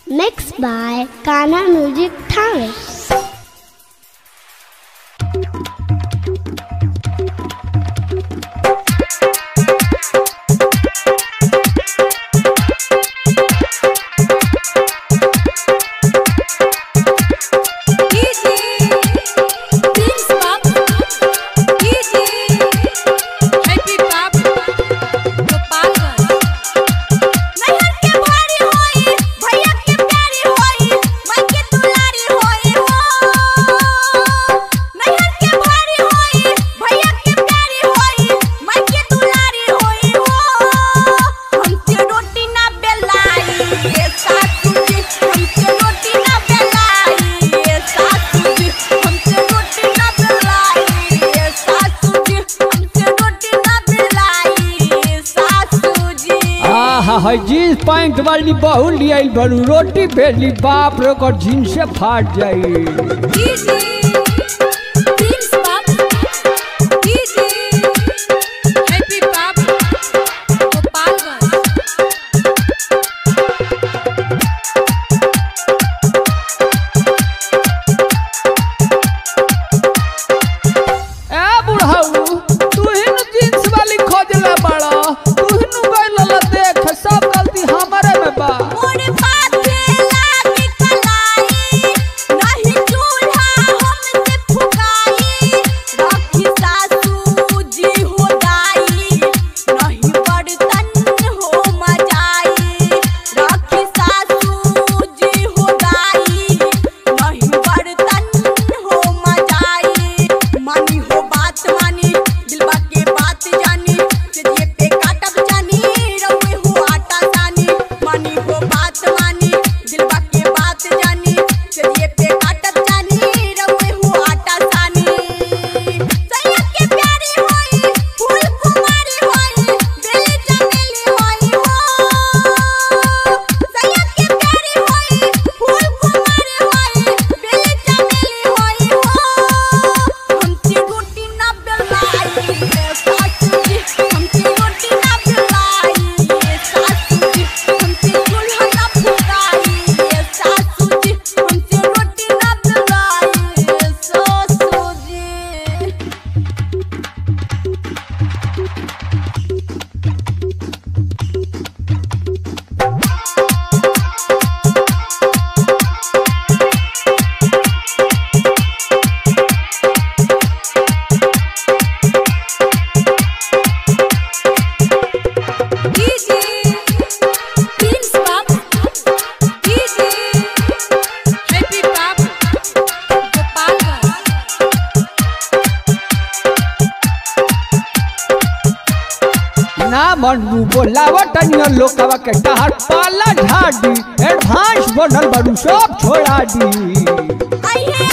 Mixed by Kana Music Thane. है jeans pant वाली बहु लियाई बरू रोटी बेली बाप रे ओकर जीन्स से फाट जाई ए बुढ़ऊ तू ही न जीन्स वाली खोजले बड़ा तू ही न गइल देख सब गलती हमारे में बा ना मनू बोलावट लोकवा के टहर पाला झाड़ी एडवांस बनल बड़ू सब छोड़ा दी अहे